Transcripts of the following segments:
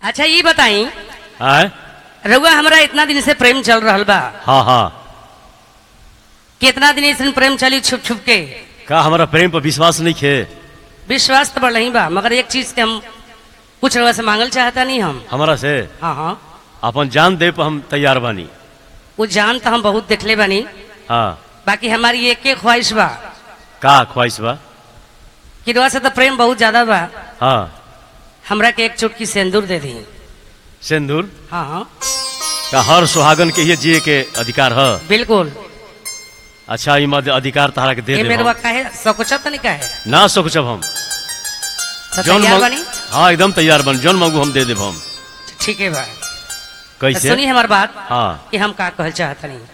अच्छा ये बताई आय रउआ हमरा इतना दिन से प्रेम चल रहल बा हाँ हाँ कितना दिन ऐसे प्रेम चली छुप छुप के का हमारा प्रेम पर विश्वास नहीं खे विश्वास तो बढ़ बा मगर एक चीज के हम कुछ रउआ से मांगल चाहता नहीं हम हमारा से हाँ हाँ अपन जान दे पर हम तैयार बानी वो जान तो हम बहुत देखले बानी हाँ बाकी हमारी एक एक ख्वाहिश बा का ख्वाहिश बा कि रउआ से तो प्रेम बहुत ज्यादा बा हाँ हमरा के एक चुटकी सिंदूर दे दी सिंदूर हाँ हाँ का हर सुहागन के ये जिए के अधिकार है बिल्कुल अच्छा ई मध्य अधिकार तहरा के दे ये दे मेरे काहे सकुचत नहीं काहे ना सोचब हम तो जौन तैयार मांग- बानी हाँ एकदम तैयार बन जौन मांगू हम दे देब हम ठीक है बा तो कैसे सुनी हमार बात हाँ कि हम का कहल चाहता नहीं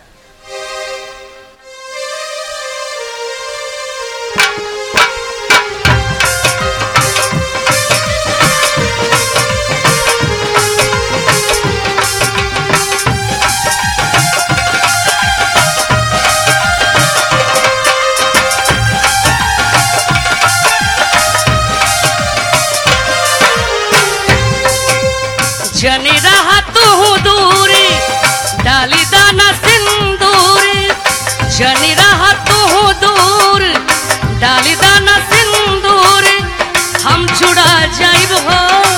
जनी रहा तू दूरी डाली दाना सिंदूर जनी रहा तू दूर डाली दाना सिंदूर हम छुड़ा जाइब हो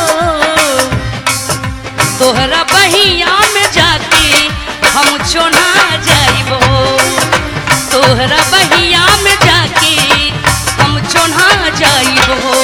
तोहरा बहिया में जाके हम चोना जाइब हो तोहरा बहिया में जाके हम चोना जाइब हो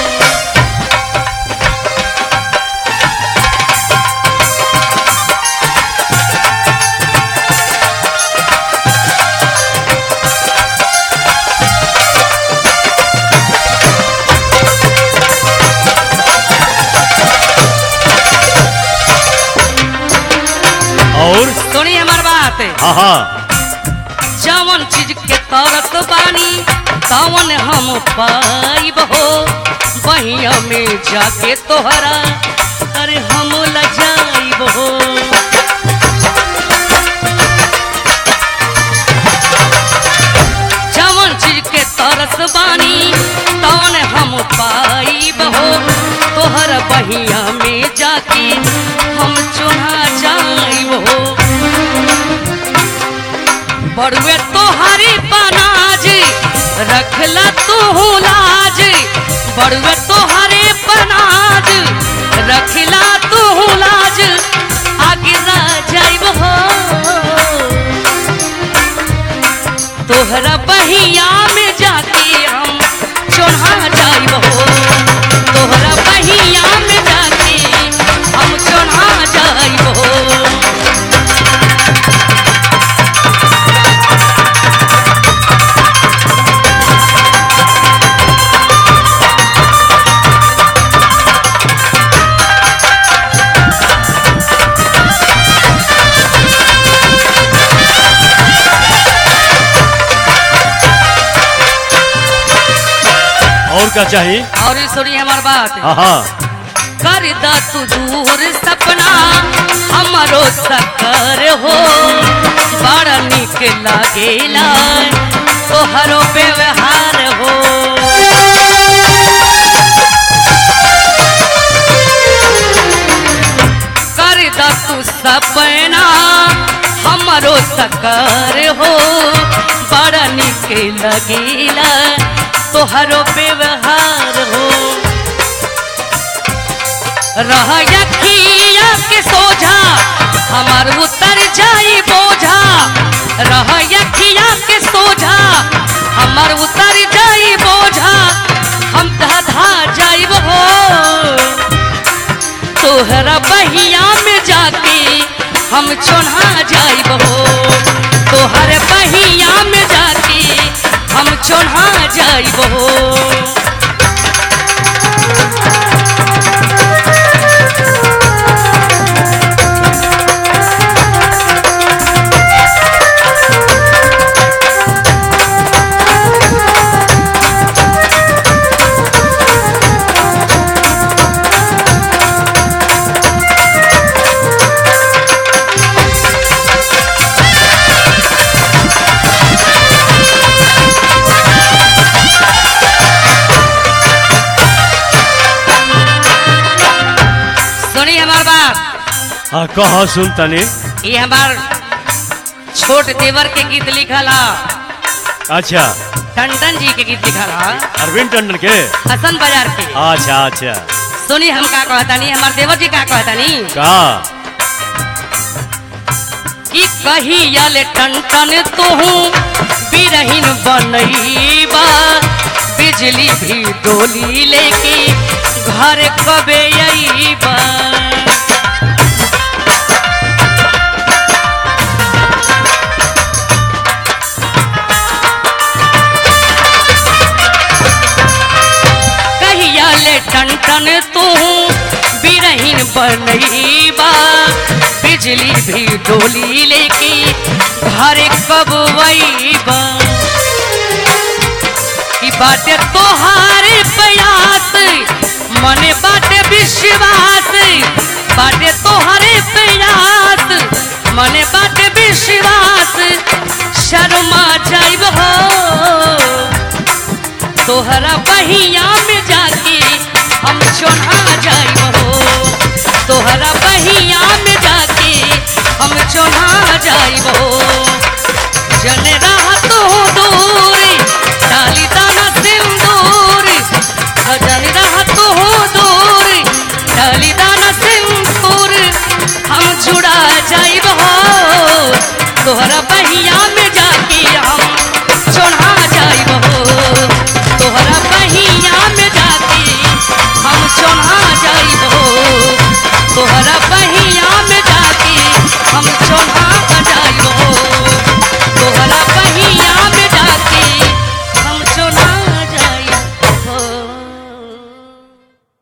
और सुनी हमार बात हाँ हाँ जवन चीज के तरत बानी तवन हम पाइब हो बहिया में जाके तोहरा अरे हम लजाइब हो जवन चीज के तरस बानी तवन हम पाइब हो तोहर बहिया में जाके हम चुना जाइब हो बड़ुए तोहरी पनाज रखला तू लाज बड़ुए तोहरे पनाज रखला तू लाज आगे ना जाइब हो तोहरा बहिया में जाके हम चोढ़ा जाइब हो तोहरा बहिया में जाके हम चोढ़ा जाइब हो और क्या चाहिए और ये सुनिए हमार बात हाँ हाँ कर दा तू दूर सपना हमारो सकर हो बड़ा निक लागेला तोहरो व्यवहार हो कर दा तू सपना हमारो सकर हो बड़ा निक लगेला तोहरो व्यवहार हो रह यखिया के सोझा हमार उतर जाई बोझा रह यखिया के सोझा हमार उतर जाई बोझा हम धधा जाइब हो तोहरा बहिया में जाके हम चोन्हा जाइब हो तोहर बहिया में जाके हम चोन्हा जाइब हो सुनी हमार बात हाँ कह सुन तनी ये हमार छोट देवर के गीत लिखल हा अच्छा टंडन जी के गीत लिखल हा अरविंद टंडन के हसन बाजार के अच्छा अच्छा सुनी हम का कहतानी हमार देवर जी का कहतानी का कि कहिया ले टन तोहू बिरहीन बनईबा बिजली भी डोली लेके घर कबे अईबा कहिया ले टन टन तू बिरहीन बनईबा बिजली भी डोली लेके घर कब वईबा कि बाटे तोहारे प्रयास मने बाटे विश्वास बाटे तोहारे प्रयास मने बाटे विश्वास शर्मा जाइब हो तोहरा बहिया में जाके हम चोढ़ा जाइब हो तोहरा बहिया में जाके हम चोढ़ा जाइब हो जन रहत हो दूर डाली दाना सिंदूर जन रहत हो दूर डाली दाना सिंदूर हम जुड़ा जाइब हो तोहरा बहिया में जाके हम चढ़ा जाइब हो तोहरा बहिया में जाके हम चढ़ा जाइब हो तोहरा